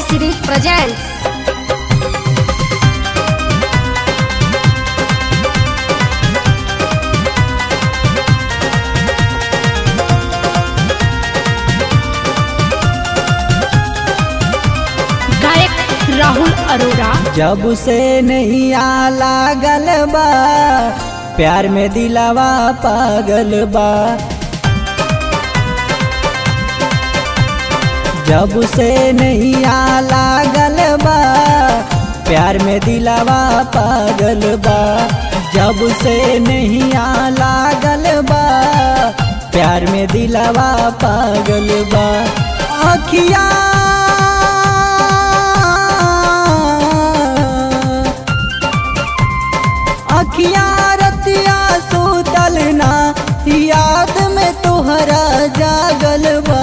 series presents गायक राहुल अरोरा जब से नहीं आ लागल बा प्यार में दिलावा पागल बा जब से नहीं आ लागल बा प्यार में दिलावा पागल बा जब से नहीं आ लागल बा प्यार में दिलावा पागल बा अखिया अखिया रतिया सुतल ना याद में तोहरा जागल बा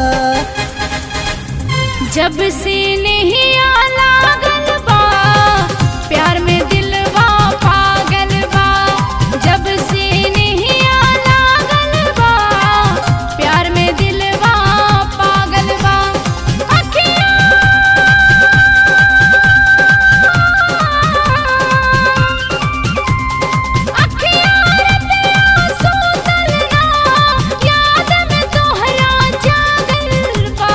जब से नहीं आ लागल बा प्यार में दिलवा पागल बा जब से नहीं आ लागल बा प्यार में दिलवा पागल बा अखियाँ अखियाँ रतिया सुतल ना याद में तोहरा जागल बा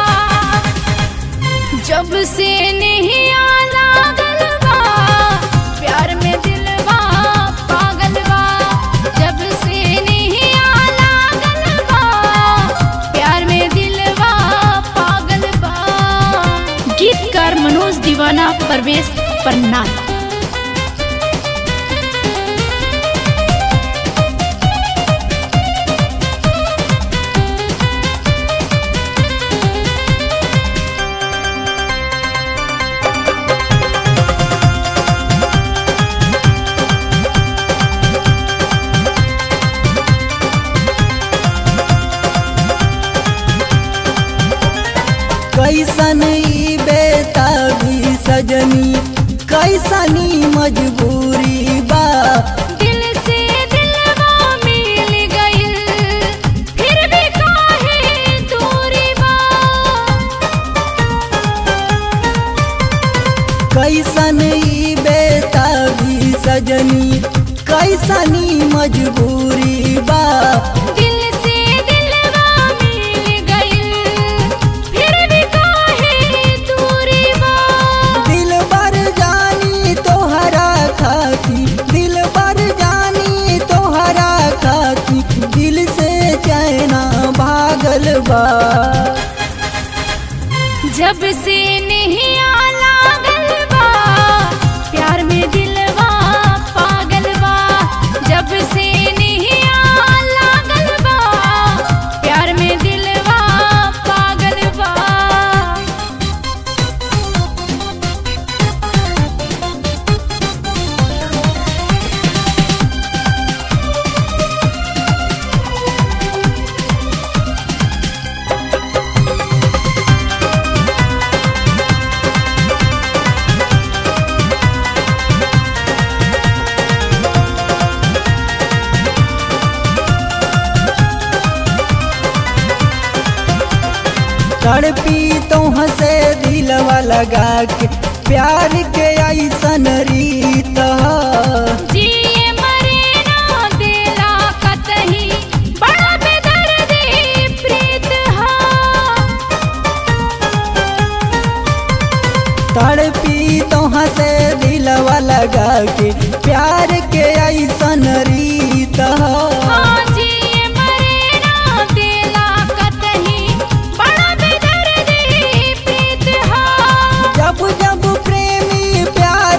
जब से नहीं आ लागल बा प्यार में दिलवा पागल बा जब से नहीं आ लागल बा प्यार में दिलवा पागल बा गीतकार मनोज दीवाना परवेश पन्ना कैसन ई बेताबी सजनी कैसनी मजबूरी बा दिल से दिलवा मिल गइल फिर भी काहे दूरी बा कैसन ई बेताबी सजनी कैसनी मजबूरी बा दिल से दिलवा मिल गइल फिर भी काहे दूरी बा दिल बर जानी तोहरा खाती दिल बर जानी तोहरा खाती दिल से चैना भागल बा जब से नहीं आ लागल बा प्यार में दिलवा पागल बा जब से नहीं आ लागल बा प्यार में दिलवा पागल बा तड़पी तो हंसे दिलवा लगा के प्यार के ऐसन रीत ह। जिए मरे ना दिला कतही बड़ा बेदर्दी प्रीत हा तड़पी तो हंसे दिलवा लगा के प्यार के ऐसन रीत ह। हाँ जिए मरे ना दिला कतही बड़ा बेदर्दी प्रीत हा जब जब प्रेमी प्यार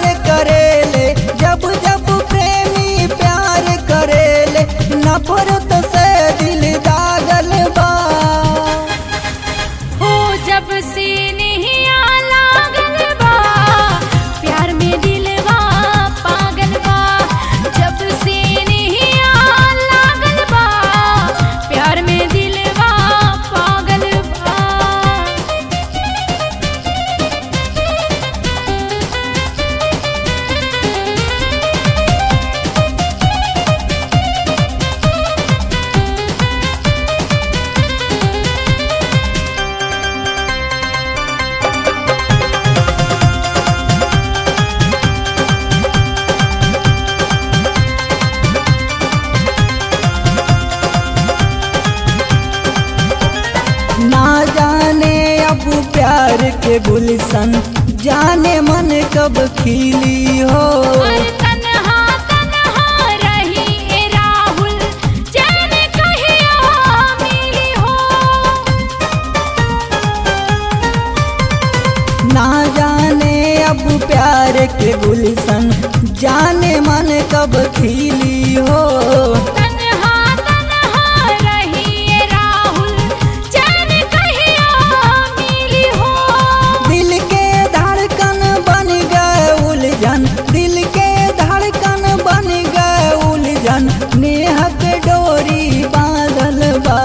कब खिली हो और तन्हा तन्हा रही ए राहुल चैन कहिया मिली हो ना जाने अब प्यार के गुलशन जाने मन कब खिली हो तन्हा तन्हा रही ए राहुल चैन कहिया मिली हो दिल के धड़कन बन गए उलझन दिल के धड़कन बन गए उलझन नेह के डोरी बांधल बा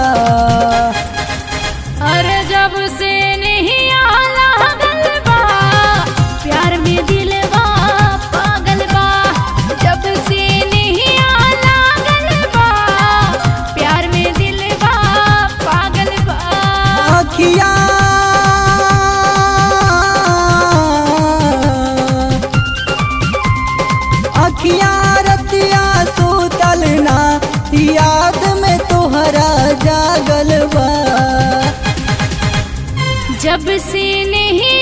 अरे जब से नहीं आला गलबा प्यार में दिलवा पागल बा जब से नहीं आला गलबा प्यार में दिलवा पागल बा अखिया अखिया रतिया सुतल ना याद में तोहरा जागल बा जब से नहीं